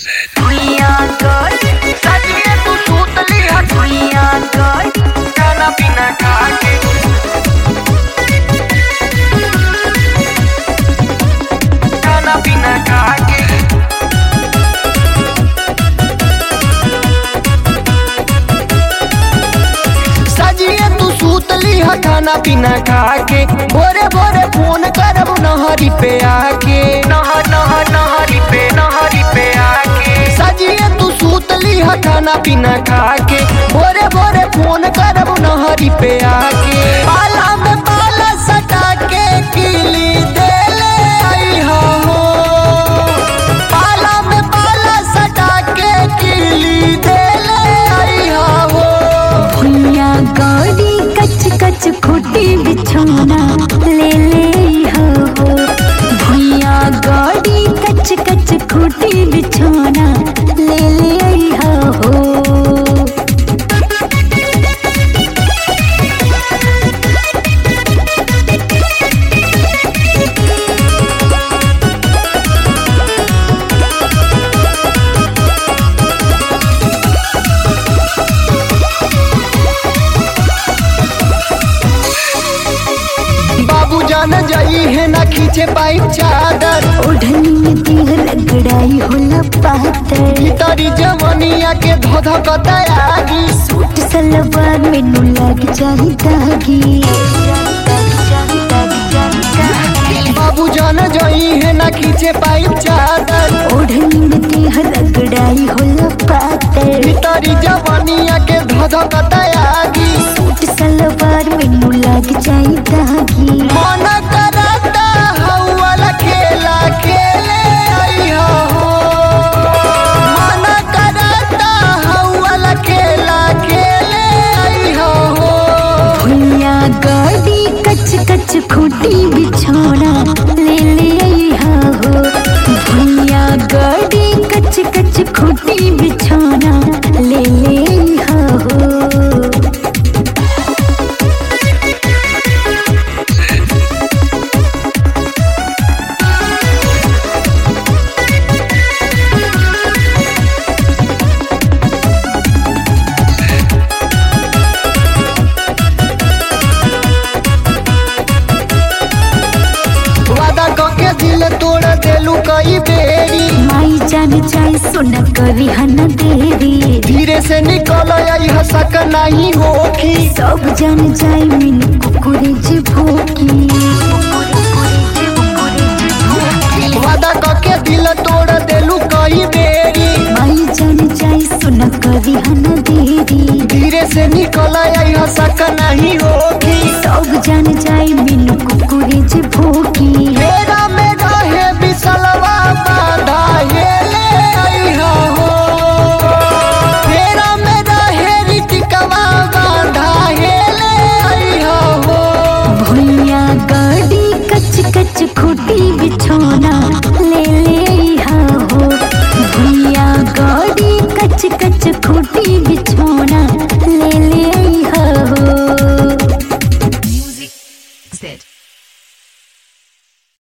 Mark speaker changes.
Speaker 1: भुइया कर सजिए तू सूतली है भुइया कर खाना पीना खा के खाना पीना खा के सजिए तू सूतली है खाना पीना खा के भोरे भोरे फोन करब नहरी पे आके नहर नहर नहरी पे नहरी पे आके सजिए तू सूतली है खाना पीना खा के भोरे भोरे फोन करब नहरी पे आके पाला में पाला सटा के किली देले आई हो पाला में पाला सटा के किली देले आई हो
Speaker 2: भुइया गौरी कच कच खूटी बिछौना ले ले हो हो भुइया गौरी कच कच खूटी बिछौना ले ले हो हो
Speaker 1: बाबू जान जाई है ना खींचे पाई चादर
Speaker 2: ओढ़नी में देह रगड़ाई होला पातर
Speaker 1: भीतरी जवनिया के धोध कतयागी
Speaker 2: सूट सलवार में नु लग जाही दागी
Speaker 1: बाबू जान जाई है ना खींचे पाई चादर
Speaker 2: ओढ़नी में देह रगड़ाई होला पातर
Speaker 1: भीतरी जवनिया के धोध कतयागी
Speaker 2: सूट सलवार में नु लग जाई दागी
Speaker 1: मन करता हौवाला खेला खेले आई हो मन करता हौवाला खेला खेले आई हो
Speaker 2: भुइया गाड़ी कच कच खूटी बिछौना ले ले आइहा हो भुइया गाड़ी कच कच खूटी बिछौना ले ले आइहा हो
Speaker 1: वादा कके दिल तोड़ देलू कई बेरी
Speaker 2: माई जान जाए सुन करी हन देरी
Speaker 1: धीरे से निकल आई हसक नहीं होखी
Speaker 2: सब जान जाए मिन कुकुरे जे भोकी
Speaker 1: वादा कके दिल तोड़ देलू कई बेरी
Speaker 2: माई जान जाए सुन करी हन देरी
Speaker 1: धीरे से निकल आई हसक नहीं होखी
Speaker 2: सब जान जाए मिन कुकुरे जे भोकी
Speaker 1: मेरा में रहे बिसलवा बाधा ये ले आई हो मेरा में रहे रितिकवा बाधा ये ले आई हो
Speaker 2: भुइया गाड़ी कच कच खूटी बिछौना ले ले आइहा हो भुइया गाड़ी कच कच खूटी